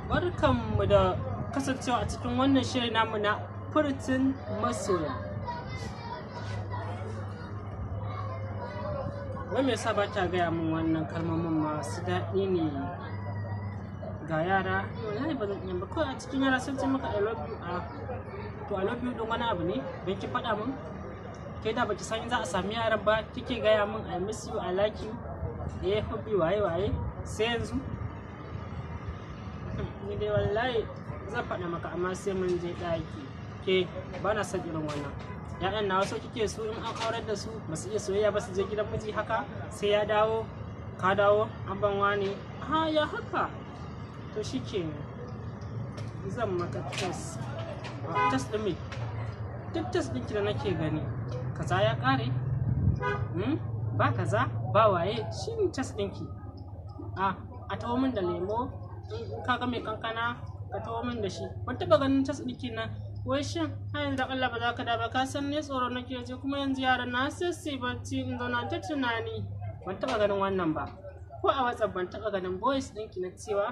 barkanmu da kasancewa a cikin wannan shirin namu na furtin masoya wai me yasa ba ta gaya min wannan kalmomin masu daɗi ne ga yara wallahi ba zan iya ba kawai a cikin yara sun ce maka I love you a to I love you don wani abu ne don ki faɗa min kai da baki san za a sami yaran ba kike gaya min I miss you I like you eh hubbi waye waye sai yanzu ni dai wallahi zan faɗa maka amma sai mun je ɗaki ke ba na son irin wannan ya'yan na wasu kike su in an aurar da su ba su iya soyayya ba su je gidan miji haka sai ya dawo ka dawo an ban wani ha ya haka to shi ke zan maka test test ɗin me duk test ɗinki da nake gani kaza ya ƙare ba kaza ba waye shi ne test ɗinki a a tawo min da lemo in ka ga mai kankana ka tawo min da shi ban taɓa ganin test ɗinki na wai shin har yanzu Allah ba za ka da ba ka san ne tsoro nake ji kuma yanzu yaran na sassi bacci in zauna ta tunani ban taɓa ganin wannan ba ko a WhatsApp ban taɓa ganin voice ɗinki na cewa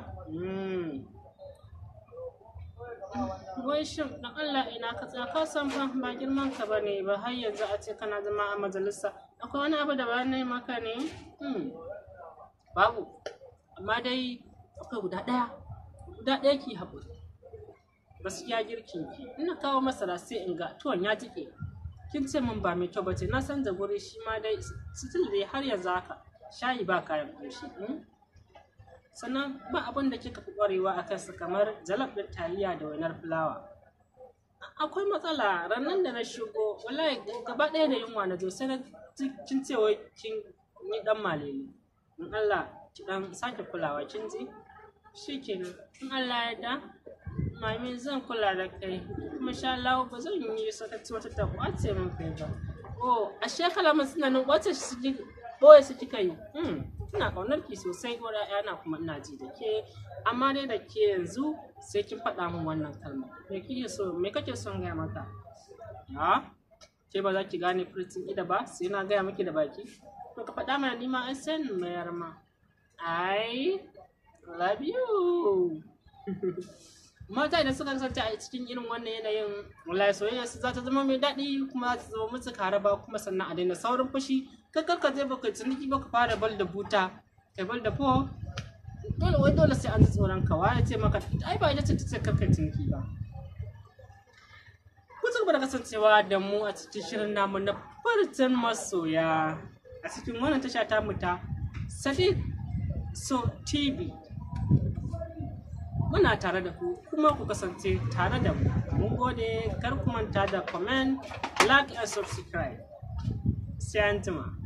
wai shin dan Allah ina ka tsaya ka san fa ba girman ka bane ba har yanzu a ce kana zama a majalisa akwai wani abu da ba na maka ne babu amma dai akwai guda ɗaya guda ɗaya ki haƙuri gaskiya girkin ki ina kawo masara sai in ga tuwon ya jike kin ce min ba mai kyau bace na san da guri shi ma dai still dai har yanzu haka shayi ba kayan ƙunshi sannan ba abin da kika fi ƙwarewa a kansa kamar jalab ɗin taliya da wainar fulawa akwai matsala ranar da na shigo wallahi gaba ɗaya da yunwa na zo sai na kin ce wai kin yi ɗan malele in Allah ki ɗan sake kulawa kin ji shikenan in Allah ya da mami zan kula da kai kuma sha Allah ba zan yi sakaci wata ta kwace min kai ba oh a shekala mun suna nan kwace shi su boye su kika yi ina kaunar ki sosai ko yana kuma ina ji da ke amma dai da ke yanzu sai kin faɗa min wannan kalma me kike so me kake son gaya maka ha ke ba za ki gane furtin ida ba sai na gaya miki da baki to ka faɗa mana nima an san mayar ma I love you mata idan suka kasance a cikin irin wannan yanayin wallahi soyayya su za ta zama mai daɗi kuma za ta zama musu karaba kuma sannan a daina saurin fushi kakar ka je baka ciniki baka fara bal da buta kai bal da fo dole wai dole sai an ji tsoron ka waye ce maka ai ba ita ce ta ce kakar ciniki ba ku ci gaba da kasancewa da mu a cikin shirin namu na farcen masoya a cikin wannan tasha ta mu ta Sadiq So TV muna tare da ku kuma ku kasance tare da mu mun gode kar ku manta da comment like and subscribe sai an jima